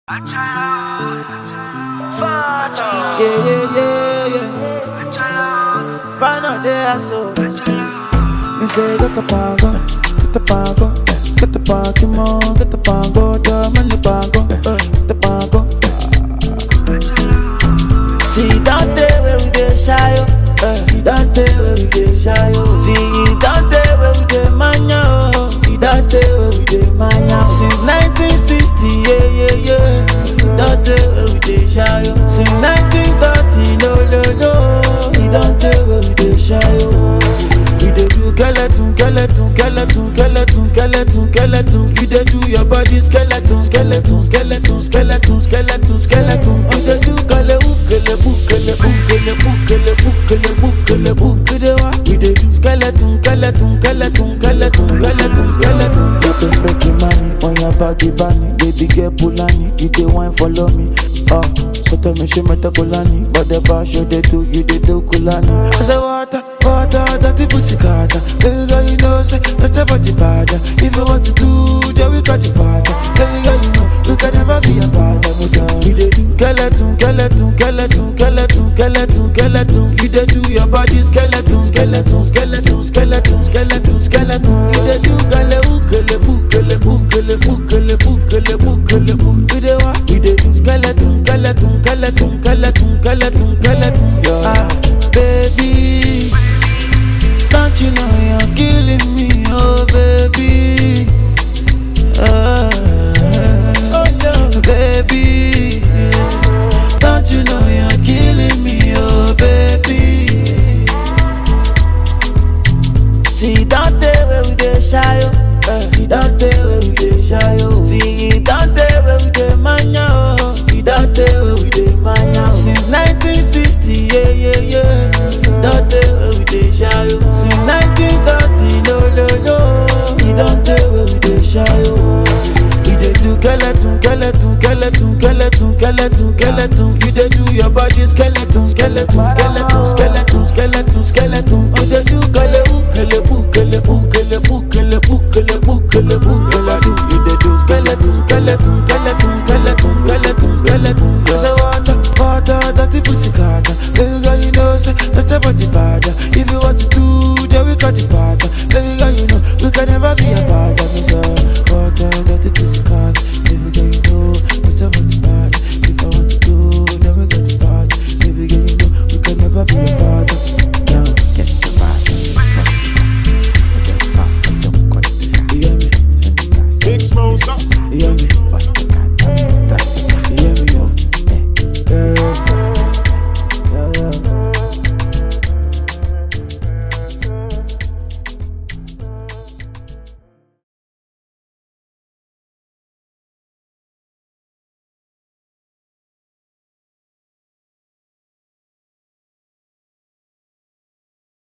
Yeah, yeah, yeah, yeah. Find out there, so. Me say, get the pago, get the pago, get the Pokemon, get the pago, the money pago, uh, get the pago. See, don't tell where we get shy, oh. Uh, you don't tell where we get shy, oh. See, you don't tell where we get mania, oh. You don't tell where we get mania. Since 1960, yeah, yeah, yeah. You don't tell where we get shy, oh. Since 1930, no, no, no. You don't tell where we get shy, oh. We dey do skeleton, skeleton, skeleton, skeleton, skeleton, skeleton. You dey do your body skeleton, skeleton, skeleton, skeleton, skeleton, skeleton. You dey do kele ukele bukele bukele bukele bukele bukele bukele wa. We dey do skeleton, skeleton, skeleton, skeleton, skeleton, skeleton. You dey fake money on your body bunny, baby girl Pulani. You dey wine follow me, oh. So tell me she meta Kulani, but the bar show they do, you dey do Kulani. I say water, water, dirty pussy carter. Baby girl, you know say that's your body bad. If you want to do, then we got the party. Baby girl, you know you can never be a bad. We dey do skeleton, skeleton, skeleton, skeleton, skeleton, skeleton. You dey do your body skeleton, skeleton, skeleton, skeleton, skeleton, skeleton. You dey do kale ukele bukele bukele bukele bukele bukele bukele. We dey wa, we dey do skeleton, skeleton, skeleton, skeleton, skeleton, skeleton. Ah, baby. Don't you know you're killing me, oh baby? Ah, oh no, baby. Don't you know you're killing me, oh baby? See, don't tell where we dey shy, oh. Uh, you don't tell where we dey shy, oh. See, you don't tell where we dey mania, oh. You don't tell where we dey mania. oh. Since 1960, yeah, yeah, yeah. Don't tell where we dey shy, oh. Since 1930, no, no, no. You don't tell where we dey shy, oh. You dey do skeleton, skeleton, skeleton, skeleton, skeleton, skeleton. You dey do your body skeleton, skeleton, skeleton, skeleton, skeleton, skeleton. You dey do kele ukele bukele bukele bukele bukele bukele bukele do. You dey do skeleton, skeleton,